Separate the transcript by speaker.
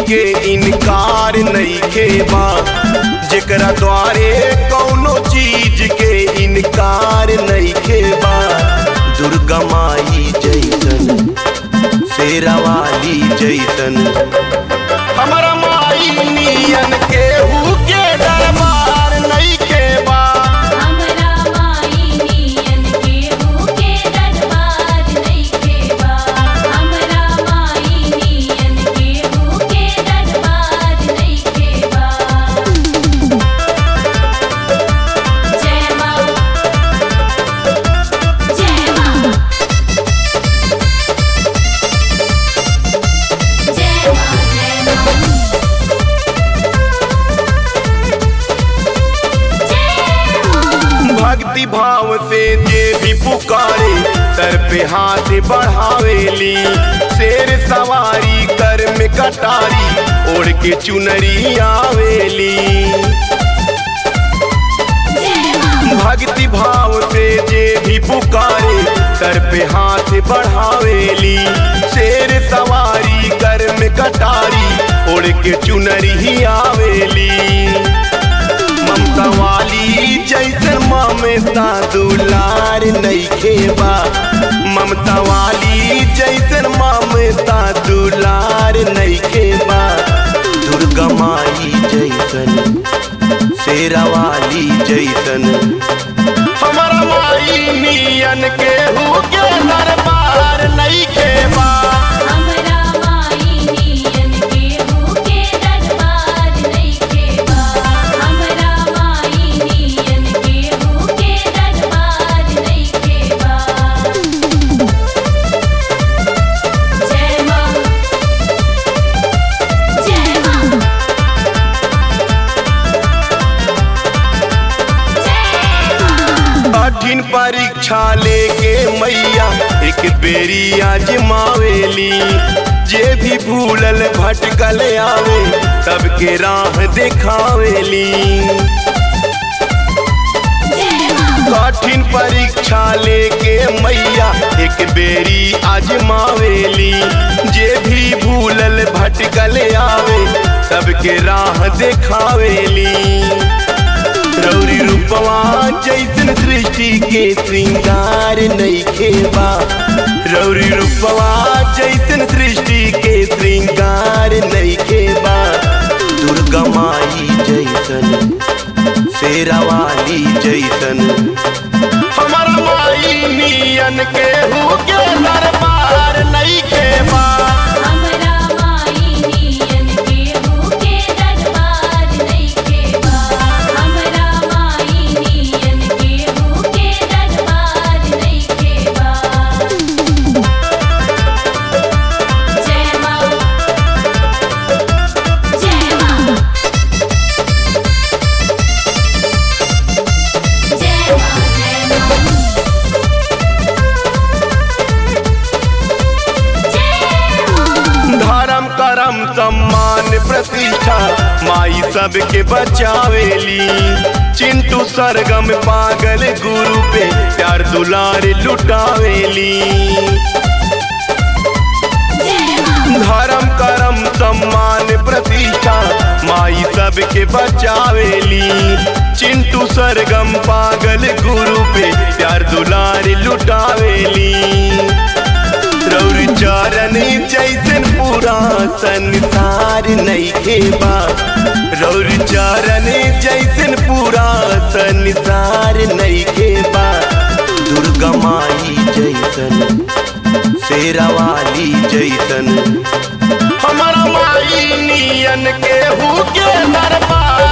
Speaker 1: के इनकार नइखे बा जेकरा द्वारे कौनो चीज के इनकार नइखे बा दुर्गा माई जैसन शेरावाली जैसन हमरा माई नियन केहू के दरबार नइखे बा
Speaker 2: हमरा माई नियन केहू के दरबार नइखे बा हमरा माई नियन केहू के दरबार नइखे बा जय मां जय मां जय मां जय मां जय मां
Speaker 1: भक्ति भाव से जे भी पुकारे सर पे हाथ बढ़ावेली शेर सवारी कर में कटारी ओढ़ के चुनरी आवेली भक्ति भाव से जे भी पुकारे सर पे हाथ बढ़ावेली शेर सवारी कर में कटारी ओढ़ के चुनरी आवेली ममता वाली जैसन ममता दुलार नइखे बा ममता वाली जैसन ममता दुलार नइखे बा दुर्गा माई जैसन शेरावाली जैसन हमारा माई नियन केहू के दरबार नइखे बा
Speaker 2: हमरा माई नियन केहू के दरबार नइखे बा हमरा माई नियन केहू के दरबार नइखे बा जय मां जय मां जय मां
Speaker 1: कठिन परीक्षा लेके मैया एक बेरी आजमावेली जे भी भूलल भटकल आवे सबके राह देखावेली कठिन परीक्षा लेके मैया एक बेरी आजमावेली जे भी भूलल भटकल आवे सबके राह देखावेली रौरी रूपवा जैसन सृष्टि के श्रृंगार नइखे बा रौरी रूपवा जैसन सृष्टि के श्रृंगार नइखे बा दुर्गा माई जैसन शेरावाली जैसन हमारा माई नियन केहू के दरबार नइखे बा
Speaker 2: हमरा माई नियन केहू के दरबार नइखे बा हमरा माई नियन केहू के दरबार नइखे बा जय मां जय मां जय मां जय मां जय मां
Speaker 1: धर्म करम सम्मान प्रतिष्ठा माई सबके बचावेली चिंटू सरगम पागल गुरु पे प्यार दुलार लुटावेली धर्म करम सम्मान प्रतिष्ठा माई सबके बचावेली चिंटू सरगम पागल गुरु पे प्यार दुलार लुटावेली रौर चरण जैसन पूरा संसार नइखे बा रौर चरण जैसन पूरा संसार नइखे बा दुर्गा माई जैसन शेरावाली जैसन हमारा माई नियन केहू के दरबार